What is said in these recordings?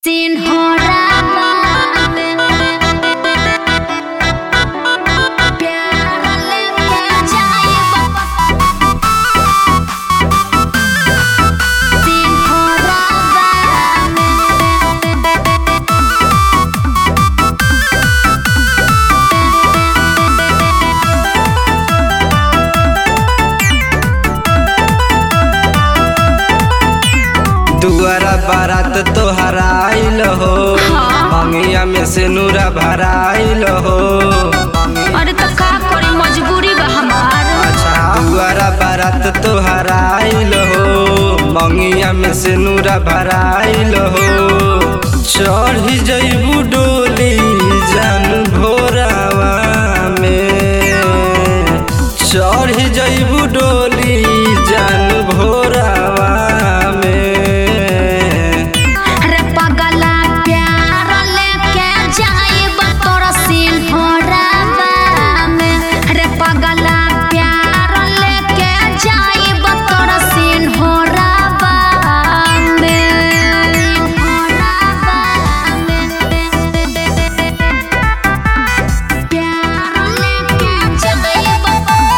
बारात तोहर आइल हो मंगिया में से नूरा भराइल हो अरे तो का करी मजबूरी बा हमार अच्छा दुआरा बारात तोहर आइल हो मंगिया में से नूरा भराइल हो चढ़ी जइबू डोली जान भोरावा में चढ़ी जइबू डोली जान भोरावा में रे पगला प्यार लेके जाइब तोरा सिंहरावा में रे पगला प्यार लेके जाइब तोरा सिंहरावा में प्यार लेके जाइब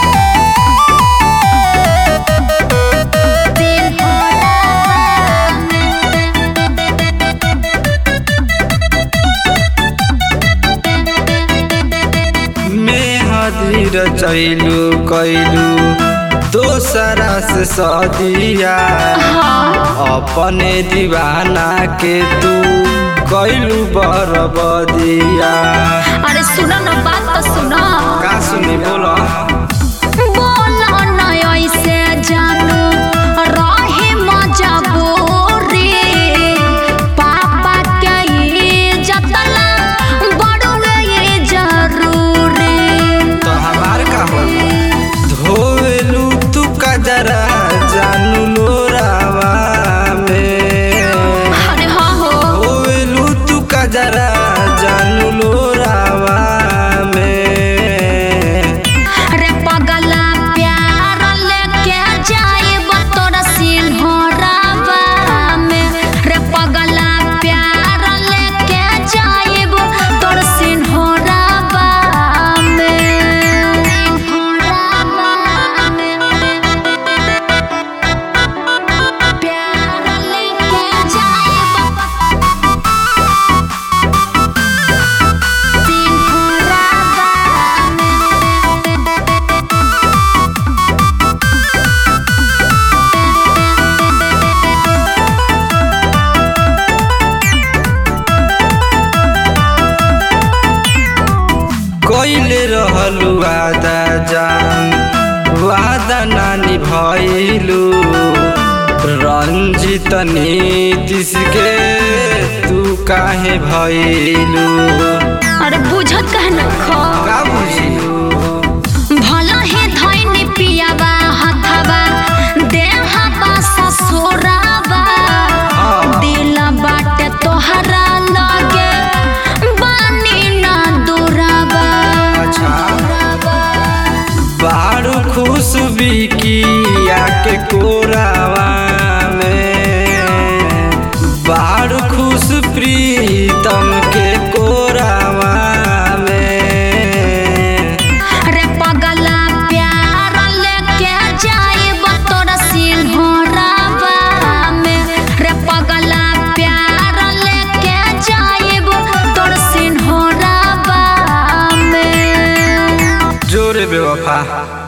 मेहदी रचैलू कैलू दोसरा से सदिया अपने दीवाना के तू कैलू बरबदिया अरे सुनो ना बात तो सुनो का सुनी बोला बोलो ना ऐसे जानू रहे मजबूरी पापा के इज्जत ला बड़ुए ये जरूरी तो हमार का हो धोवेलू तू कजरा जानू लोरावा में अरे हाँ हो धोवेलू तू कजरा जानू लोरावा में रे पगला प्यार लेके जाइब तोरा सिंहरावा में रे पगला प्यार लेके जाइब तोरा सिंहरावा में प्यार लेके जाइब कैले रहलू वादा जान वादा नानी भइलू रंजित नीतिश के तू काहे भइलू अरे बुझत कह न खो का बुझिलू भला ही धैनी पियावा हथवा देहबा ससुरावा हाँ। दिल बाटे तोहरा लगे बानी ना दुरावा अच्छा बारू खुश बिकिया के कोरावा में बारू खुश प्रीतम के कोरावा में रे पगला प्यार लेके जाइब तोरा सिंहरावा में रे पगला प्यार लेके जाइब तोरा सिंहरावा में जोरे बेवफा